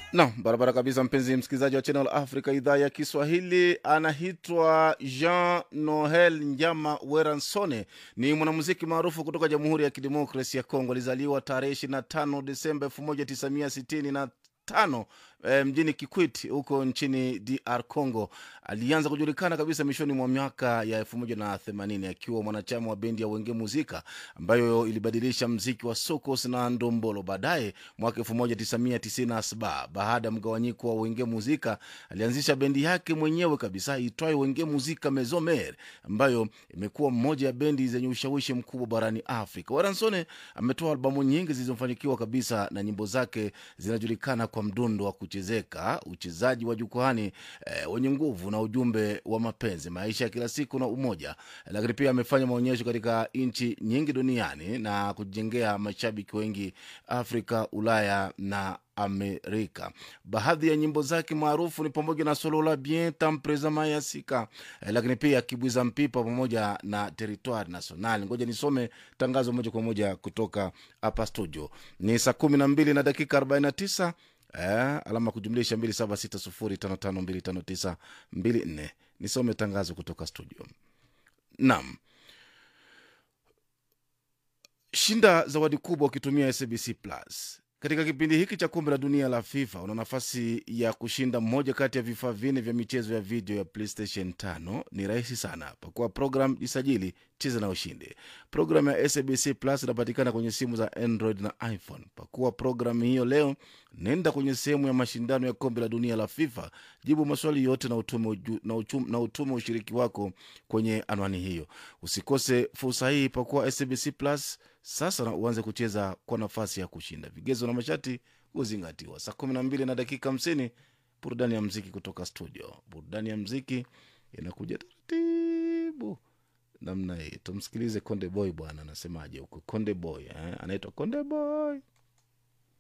Naam, barabara kabisa, mpenzi msikilizaji wa Channel Africa idhaa ya Kiswahili. Anaitwa Jean Noel Njama Weransone, ni mwanamuziki maarufu kutoka Jamhuri ya Kidemokrasi ya Kongo. Alizaliwa tarehe 25 Desemba 1965 e, mjini Kikwit huko nchini DR Congo. Alianza kujulikana kabisa mwishoni mwa miaka ya 1980 akiwa mwanachama wa bendi ya Wenge Muzika ambayo ilibadilisha mziki wa sokos na ndombolo. Baadaye mwaka 1997 baada ya mgawanyiko wa Wenge Muzika alianzisha bendi yake mwenyewe kabisa itwayo Wenge Muzika Mezomer ambayo imekuwa mmoja ya bendi zenye ushawishi mkubwa barani Afrika. Waransone ametoa albamu nyingi zilizofanikiwa kabisa na nyimbo zake zinajulikana kwa mdundo wa kuchezeka, uchezaji wa jukwani eh, wenye nguvu na ujumbe wa mapenzi, maisha ya kila siku na umoja. Lakini pia amefanya maonyesho katika nchi nyingi duniani na kujengea mashabiki wengi Afrika, Ulaya na Amerika. Baadhi ya nyimbo zake maarufu ni pamoja na Solola Bien Tampreza Mayasika, eh, lakini pia Kibwiza Mpipa pamoja na Territoire National. Ngoja nisome tangazo moja kwa moja kutoka hapa studio. Ni saa kumi na mbili na dakika 49 eh, alama kujumlisha 276055259254. Nisome tangazo kutoka studio. Naam. Shinda zawadi kubwa ukitumia SBC Plus. Katika kipindi hiki cha kombe la dunia la FIFA una nafasi ya kushinda moja kati ya vifaa vinne vya michezo ya video ya PlayStation 5. Ni rahisi sana, pakua program, jisajili, cheza na ushinde. Programu ya SBC Plus inapatikana kwenye simu za Android na iPhone. Pakua programu hiyo leo, nenda kwenye sehemu ya mashindano ya kombe la dunia la FIFA, jibu maswali yote na utume, uju, na, uchum, na utume ushiriki wako kwenye anwani hiyo. Usikose fursa hii, pakua SBC Plus sasa na uanze kucheza kwa nafasi ya kushinda. Vigezo na masharti huzingatiwa. Saa kumi na mbili na dakika hamsini burudani ya mziki kutoka studio. Burudani ya mziki inakuja taratibu namna hii. Tumsikilize Konde Boy bwana, anasemaje huko Konde Boy eh? Anaitwa Konde Boy.